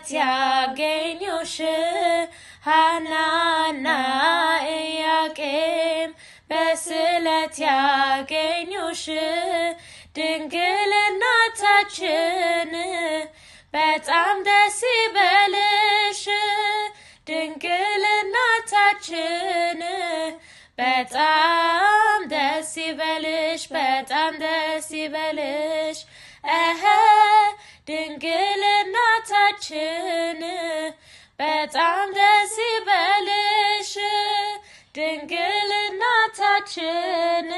በስለት ያገኙሽ ሐናና ኢያቄም በስለት ያገኙሽ ድንግል እናታችን በጣም ደስ ይበልሽ ድንግል እናታችን በጣም ደስ ይበልሽ በጣም ደስ ይበልሽ እኸ ድንግል እናታችን በጣም ደስ ይበልሽ ድንግል እናታችን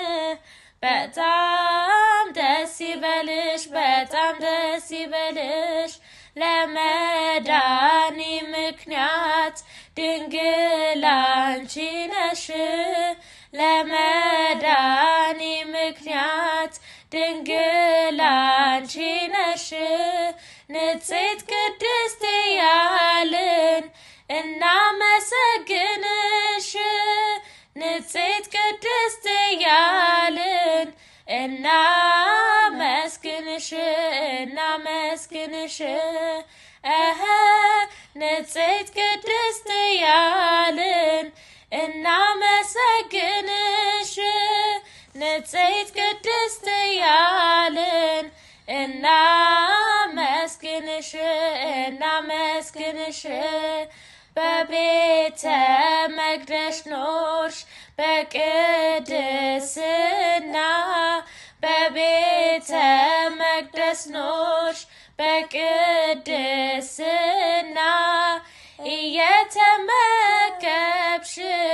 በጣም ደስ ይበልሽ በጣም ደስ ይበልሽ ለመዳኒ ምክንያት ድንግል አንቺ ነሽ ለመዳኒ ምክንያት ድንግል አንቺ ነሽ ንጽሕት ቅድስት እያልን እናመሰግንሽ ንጽሕት ቅድስት እያልን እናመስግንሽ እናመስግንሽ እኸ ንጽሕት ቅድስት እያልን እናመሰግንሽ ንጽሕት ቅድስት እያልን እናመስግንሽ እናመስግንሽ በቤተ መቅደስ ኖርሽ በቅድስና በቤተ መቅደስ ኖርሽ በቅድስና እየተመገብሽ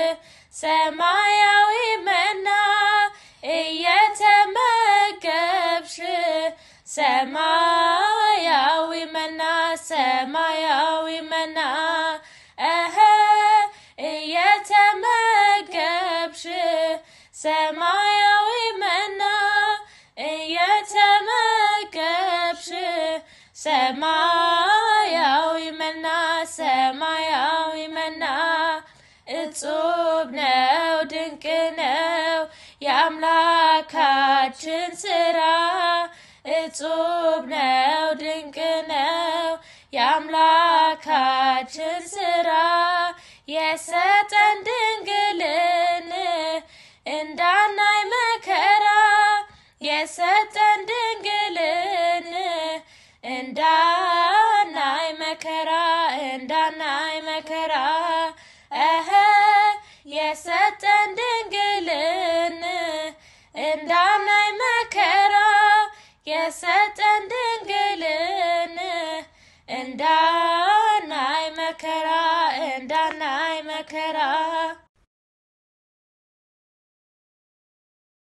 ሰማያዊ መና እየተመገብሽ ሰማያዊ መና ሰማያዊ መና እኸ እየተመገብሽ ሰማያዊ መና እየተመገብሽ ሰማያዊ መና ሰማያዊ መና እጹብ ነው ድንቅ ነው የአምላካችን ስራ እጹብ ነው ድንቅ ነው የአምላካችን ስራ የሰጠን ድንግልን እንዳናይ መከራ የሰጠን ድንግልን እንዳናይ መከራ እንዳናይ መከራ እኸ የሰጠን ድንግልን እንዳናይ መከራ የሰጠን ድንግልን እንዳናይ መከራ እንዳናይ መከራ